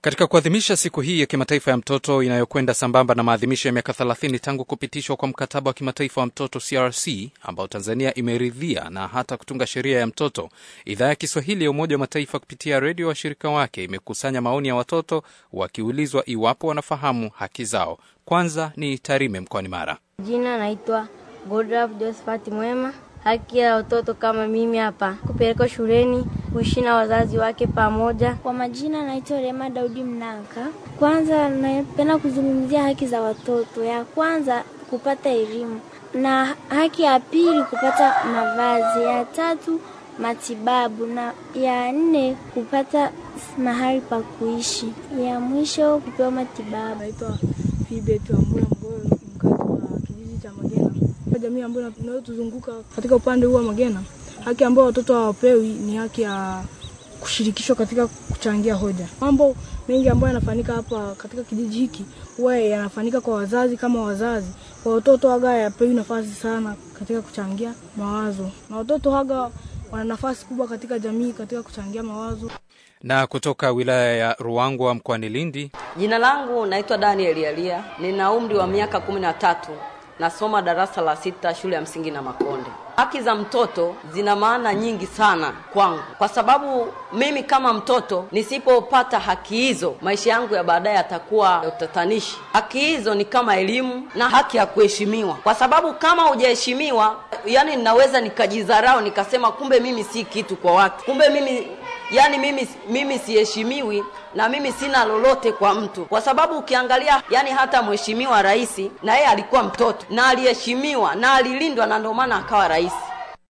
Katika kuadhimisha siku hii ya kimataifa ya mtoto inayokwenda sambamba na maadhimisho ya miaka 30 tangu kupitishwa kwa mkataba wa kimataifa wa mtoto CRC ambao Tanzania imeridhia na hata kutunga sheria ya mtoto, idhaa ya Kiswahili ya Umoja wa Mataifa kupitia redio washirika wake imekusanya maoni ya watoto wakiulizwa iwapo wanafahamu haki zao. Kwanza ni Tarime mkoani Mara. Jina naitwa Godraf Josephat Mwema. Haki ya watoto kama mimi hapa kupelekwa shuleni, kuishi na wazazi wake pamoja. Kwa majina naitwa Rema Daudi Mnanka. Kwanza napenda kuzungumzia haki za watoto. Ya kwanza kupata elimu, na haki ya pili kupata mavazi, ya tatu matibabu, na ya nne kupata mahali pa kuishi, ya mwisho kupewa matibabu. Naitwa Fibet Ambula Mgolo, mkazi wa kijiji cha Magena. Kwa jamii ambayo inayotuzunguka katika upande huu wa Magena, haki ambayo watoto hawapewi ni haki ya kushirikishwa katika kuchangia hoja. Mambo mengi ambayo yanafanyika hapa katika kijiji hiki huwa yanafanyika kwa wazazi kama wazazi, kwa watoto haga hayapewi nafasi sana katika kuchangia mawazo, na watoto haga wana nafasi kubwa katika jamii katika kuchangia mawazo. Na kutoka wilaya ya Ruangwa mkoani Lindi, Jina langu naitwa Daniel Yalia, nina umri wa miaka kumi na tatu, nasoma darasa la sita shule ya msingi na Makonde. Haki za mtoto zina maana nyingi sana kwangu, kwa sababu mimi kama mtoto nisipopata haki hizo, maisha yangu ya baadaye yatakuwa ya utatanishi. Haki hizo ni kama elimu na haki ya kuheshimiwa, kwa sababu kama hujaheshimiwa, yani ninaweza nikajidharau nikasema, kumbe mimi si kitu kwa watu, kumbe mimi yani mimi mimi siheshimiwi na mimi sina lolote kwa mtu, kwa sababu ukiangalia, yani hata mheshimiwa rais na yeye alikuwa mtoto na aliheshimiwa na alilindwa, na ndio maana akawa rais.